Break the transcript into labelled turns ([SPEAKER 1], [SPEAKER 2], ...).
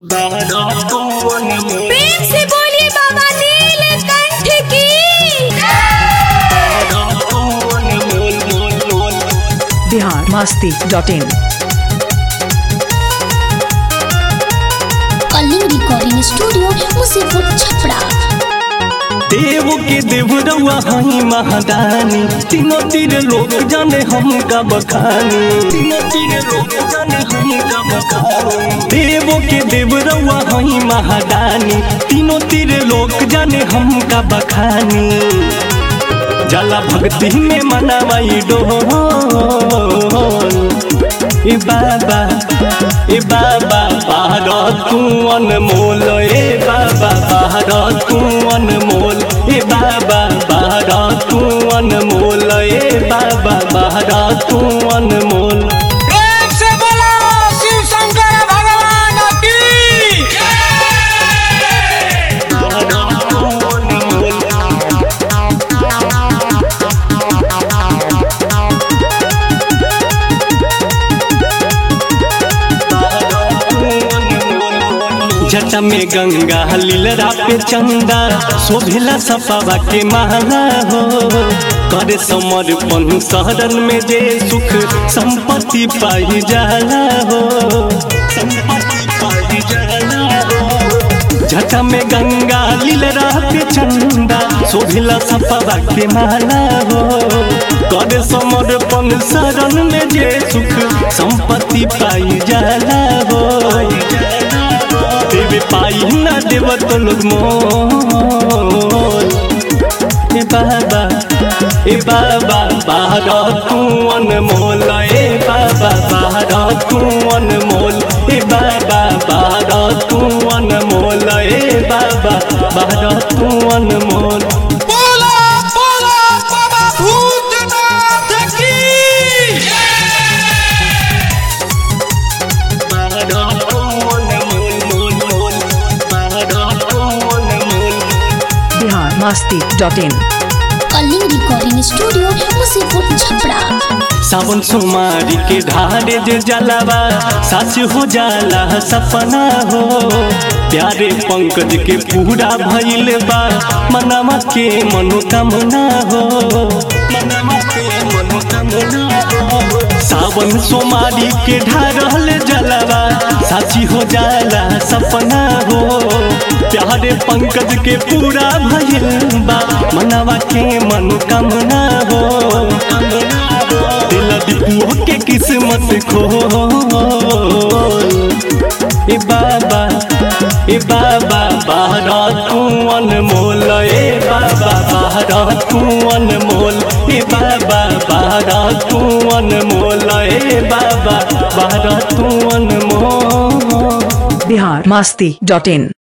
[SPEAKER 1] प्रेम से बोलिए बाबा नीलकंठ की
[SPEAKER 2] Bihar Masti dot in
[SPEAKER 3] Kalinga recording studio Musipur Chhapra
[SPEAKER 4] देव के देवरवा हई महादानी तीनों तीर लोग जाने हम का बखानी तीनों तीर लोग जाने हम का बखानी देव के देवरवा हई महादानी तीनों तीर लोग जाने हम का बखानी जला भक्ति में मनावाई डोल ए बाबा ए बाबा बाहर तू अनमोल ए बाबा बाहर तू अनमोल ए बाबा बाहर तू अनमोल ए बाबा बाहर तू अनमोल
[SPEAKER 5] प्रेम से बोलो शिव शंकर भगवान की
[SPEAKER 4] जटा में गंगा लीलरा पे चंदा शोभिला सपावा के माला हो करे समर्पण शहरन में जे सुख संपत्ति पाई जाला हो संपत्ति पाई जाला हो जटा में गंगा लीलरा पे चंदा शोभिला सपावा के माला हो करे समर्पण शरण में जे सुख संपत्ति पाई जाला हो देवे पाई ना देव तो लोग मोल ए बाबा ए बाबा बाहर तू अनमोल ए बाबा बाहर तू अनमोल ए बाबा बाहर तू अनमोल ए बाबा बाहर तू अनमोल
[SPEAKER 5] बोलो बोलो बाबा भूतनाथ की
[SPEAKER 2] Bihar Masti dot in
[SPEAKER 3] Kalinga recording studio Musipur Chhapra
[SPEAKER 4] सावन सोमारी के ढारे जे जलावा साच हो जाला सपना हो प्यारे पंकज के पूरा भइल बा मनवा के मनोकामना हो मनवा के मनोकामना हो सावन सोमारी के ढारल जलावा साची हो जाला सपना हो प्यारे पंकज के पूरा भइल बा मनवा के मनोकामना हो दिल दीपुओ के किस्मत खो ए बाबा ए बाबा बाहर तू अनमोल ए बाबा बाहर तू अनमोल ए बाबा बाहर तू अनमोल ए बाबा बाहर तू अनमोल
[SPEAKER 2] बिहार मस्ती डॉट इन